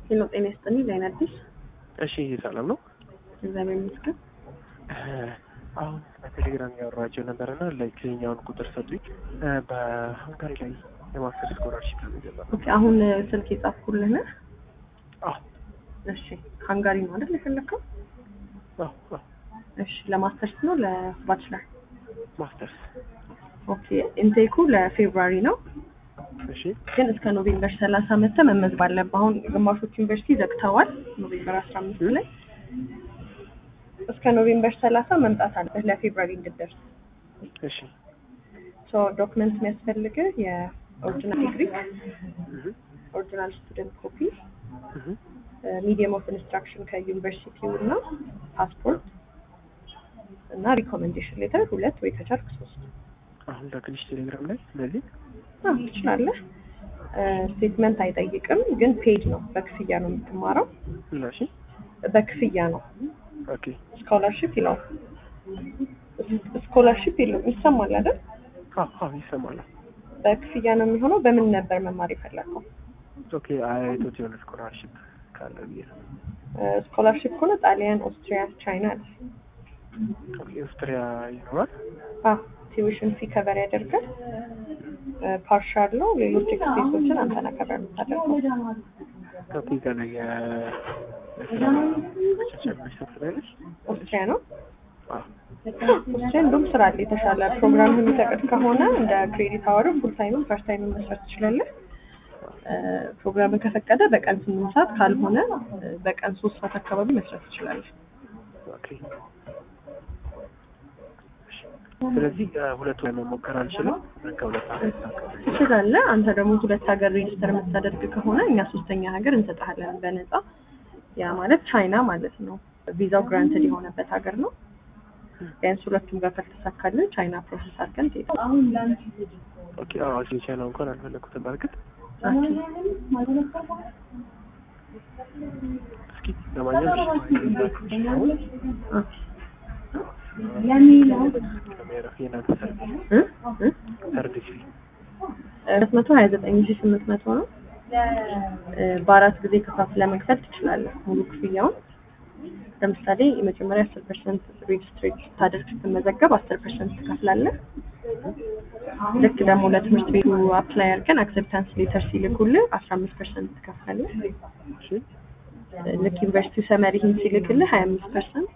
ሄሎ ጤና ይስጥልኝ። ላይን አዲስ እሺ ሰላም ነው። እግዚአብሔር ይመስገን። አሁን በቴሌግራም ያወራቸው ነበር እና ላይክ የኛውን ቁጥር ሰጡኝ። በሀንጋሪ ላይ የማስተር ስኮላርሽፕ ለሚገባ ኦኬ አሁን ስልክ የጻፍኩልህ ነህ? አዎ እሺ ሃንጋሪ ነው አይደል የፈለግከው? አዎ አዎ እሺ ለማስተርስ ነው ለባችለር? ማስተርስ ኦኬ ኢንቴኩ ለፌብሩዋሪ ነው እሺ ግን እስከ ኖቬምበር ሰላሳ መተህ መመዝገብ አለብህ። አሁን ግማሾቹ ዩኒቨርሲቲ ዘግተዋል ኖቬምበር አስራ አምስት ላይ እስከ ኖቬምበር ሰላሳ መምጣት አለብህ ለፌብሩዋሪ እንድትደርስ። እሺ ሶ ዶክመንት የሚያስፈልግህ የኦሪጂናል ዲግሪ፣ እህ ኦሪጂናል ስቱደንት ኮፒ፣ እህ ሚዲየም ኦፍ ኢንስትራክሽን ከዩኒቨርሲቲው እና ፓስፖርት እና ሪኮሜንዴሽን ሌተር ሁለት ወይ ከቻልክ ሶስት አሁን ላክልሽ ቴሌግራም ላይ ስለዚህ አዎ ትችላለህ። ስቴትመንት አይጠይቅም፣ ግን ፔድ ነው። በክፍያ ነው የምትማረው። እና እሺ በክፍያ ነው። ኦኬ ስኮላርሽፕ ይለዋል። ስኮላርሽፕ የለውም። ይሰማል አይደል? አዎ አዎ ይሰማል። በክፍያ ነው የሚሆነው። በምን ነበር መማር የፈለግከው? ኦኬ አይቶት የሆነ ስኮላርሽፕ ካለ ብዬ ነው። ስኮላርሽፕ ከሆነ ጣሊያን፣ ኦስትሪያ፣ ቻይና አለ። ኦኬ ኦስትሪያ ይኖራል። አዎ ቲዩሽን ፊ ከቨር ያደርጋል። ፓርሻል ነው። ሌሎች ኤክስፔንሶችን አንተ ነህ ከቨር የምታደርገው። ኦኬ ከነ የስራ መቻቻል መስጠት ትላለች። ኦስትሪያ ነው። አዎ ኦስትሪያ እንደውም ስራ አለ የተሻለ ፕሮግራም የሚፈቅድ ከሆነ እንደ ክሬዲት አወር ፉል ታይምም ፈርስት ታይምም መስራት ትችላለህ። ፕሮግራም ከፈቀደ በቀን ስምንት ሰዓት ካልሆነ በቀን ሶስት ሰዓት አካባቢ መስራት ትችላለህ። ኦኬ ስለዚህ ሁለቱ ላይ መሞከር አልችልም። ከሁለት ሀገር ትችላለህ። አንተ ደግሞ ሁለት ሀገር ሬጅስተር የምታደርግ ከሆነ እኛ ሶስተኛ ሀገር እንሰጥሃለን በነፃ። ያ ማለት ቻይና ማለት ነው። ቪዛው ግራንትድ የሆነበት ሀገር ነው። ቢያንስ ሁለቱም ጋር ካልተሳካልን ቻይና ፕሮሰስ አድርገን ትሄዳለህ። ኦኬ አዎ እዚህ ቻይና እንኳን አልፈለኩትም። በእርግጥ እስኪ ለማንኛውም እሺ፣ አሁን ከሚያረፍ የእናንተ ሰርቪስ እ እ ሰርቪስ ሁለት መቶ ሀያ ዘጠኝ ሺ ስምንት መቶ ነው። በአራት ጊዜ ከፋፍለህ መክፈል ትችላለህ ሙሉ ክፍያውን። ለምሳሌ የመጀመሪያ አስር ፐርሰንት ሬጅስትሬት ስታደርግ ስትመዘገብ አስር ፐርሰንት ትከፍላለህ። ልክ ደግሞ ለትምህርት ቤቱ አፕላይ አድርገን አክሴፕታንስ ሌተር ሲልኩልህ አስራ አምስት ፐርሰንት ትከፍላለህ። እሺ ልክ ዩኒቨርሲቲው ሰመሪህን ሲልክልህ ሀያ አምስት ፐርሰንት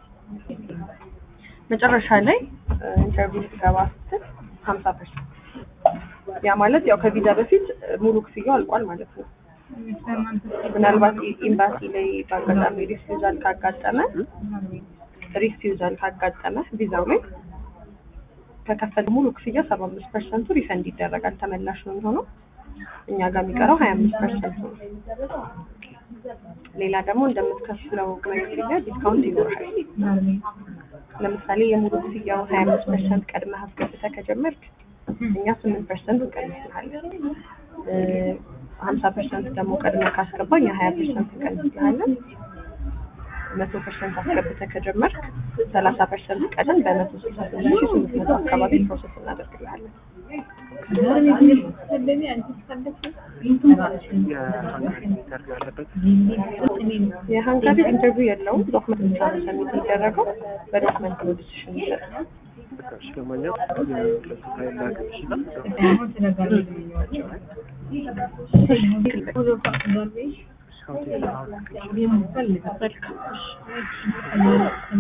መጨረሻ ላይ ኢንተርቪው ስትገባ ስትል ሀምሳ ፐርሰንት ያ ማለት ያው ከቪዛ በፊት ሙሉ ክፍያው አልቋል ማለት ነው። ምናልባት ኤምባሲ ላይ በአጋጣሚ ሪፊውዛል ካጋጠመ ሪፊውዛል ካጋጠመ ቪዛው ላይ ከከፈል ሙሉ ክፍያ ሰባ አምስት ፐርሰንቱ ሪፈንድ ይደረጋል፣ ተመላሽ ነው የሚሆነው። እኛ ጋር የሚቀረው ሀያ አምስት ፐርሰንቱ ነው። ሌላ ደግሞ እንደምትከፍለው ክፍያ ዲስካውንት ይኖርሃል። ለምሳሌ የሙሉ ክፍያው ሀያ አምስት ፐርሰንት ቀድመህ አስገብተህ ከጀመርክ እኛ ስምንት ፐርሰንት እንቀንስልሃለን። ሀምሳ ፐርሰንት ደግሞ ቀድመህ ካስገባ እኛ ሀያ ፐርሰንት እንቀንስልሃለን። መቶ ፐርሰንት አስገብተህ ከጀመርክ ሰላሳ ፐርሰንት ቀደም በመቶ ስልሳ ስምንት ሺህ ስምንት መቶ አካባቢ ፕሮሰስ እናደርግልሃለን። የሀንጋሪ ኢንተርቪው ያለበት የሀንጋሪ ኢንተርቪው የለውም። ዶክመንት ብቻ ነው ሰሚት የሚደረገው። በዶክመንት ነው ዲሲሽን ይሰጣል። በቃሽ ለማንኛውም ከሱ ላይ ላክልሽ እና መልካም